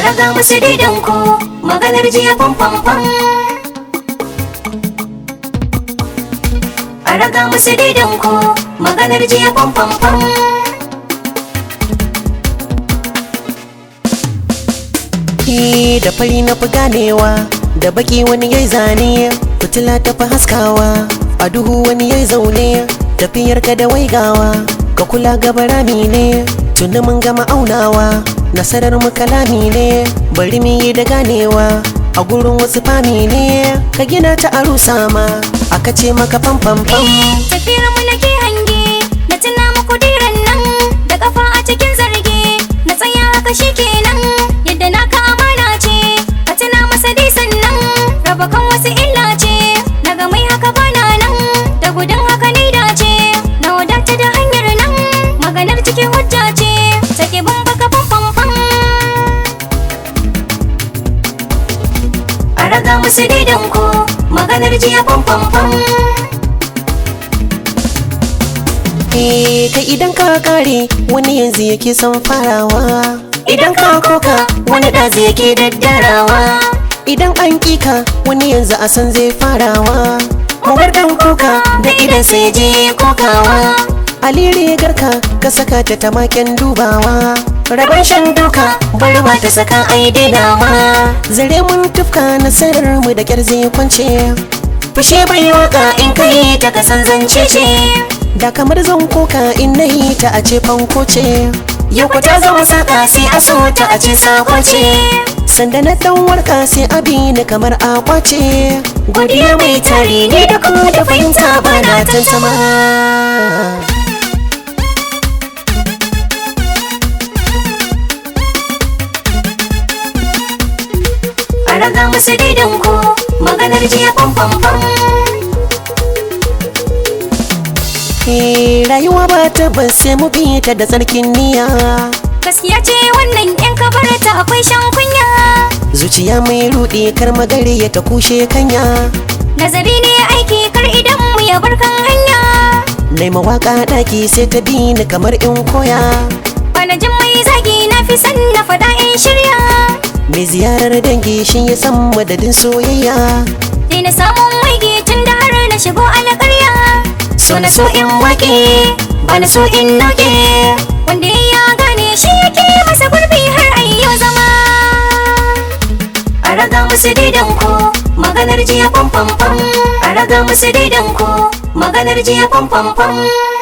raga musu daidan ku maganar jiya fam fam fam a raga musu daidan ku maganar jiya fam fam fam Ni da fari na fi ganewa da baki wani yayi zane fitila ta fi haskawa a duhu wani yayi zaune tafiyar ka da waigawa ka kula gaba rami ne tuni mun gama aunawa nasarar mu kalami ne bari mu yi da ganewa a gurin wasu fami ne ka gina ta a rusa ma aka ce maka fam fam fam tafiyar mu nake hange na tuna muku diran nan da kafa a cikin zarge na tsaya haka shikenan yadda naka amana ce ka tuna masa dai sannan raba kan wasu illa ce daga mai haka bana nan da gudun haka ni dace na wadata da hanyar nan maganar cikin hujja ce take bin baka fam fam fam a raga musu daidan ku maganar jiya fam fam fam Eh, kai idan ka kare wani yanzu yake son farawa Idan ka koka wani ɗazi yake daddarawa idan an kika wani yanzu a san zai farawa Mu bar dan kuka da idan sai je kokawa alire garka ka saka ta tamaken dubawa Rabon shan duka bari ba ta saka ai dainawa zare mun tufka nasarar mu da kyar zai kwance Fushe bai waka in kai ta kasan zance ce da kamar zan koka in nayi ta a ce fanko ce Yau ku ta zama saka sai a so ta a ce sako ce sanda na dan warka sai abi ni kamar akwace Godiya mai tare ne da ku da fahimta ba na tantama A raga musu daidan ku maganar jiya fam fam fam Eh, rayuwa ba ta ban sai mu bi ta da tsarkin niyya Gaskiya ce wannan yan kabarta akwai shan kunya zuciya mai rudi kar magare ya ta kushe kanya Nazari ne aiki kar idan mu ya bar kan hanya Nai mawaka daki sai ta bi ni kamar in koya Bana jin mai zagi na fi san na faɗa in shirya Mai ziyarar dangi shi ya san madadin soyayya Dai na samun waige tun da har na shigo alƙarya So na so in waƙe ba na so in noke Wanda ya gane shi yake masa gurbi har ayyo zama A raga musu daidan ku maganar jiya fam fam fam A raga musu daidan ku maganar jiya fam fam fam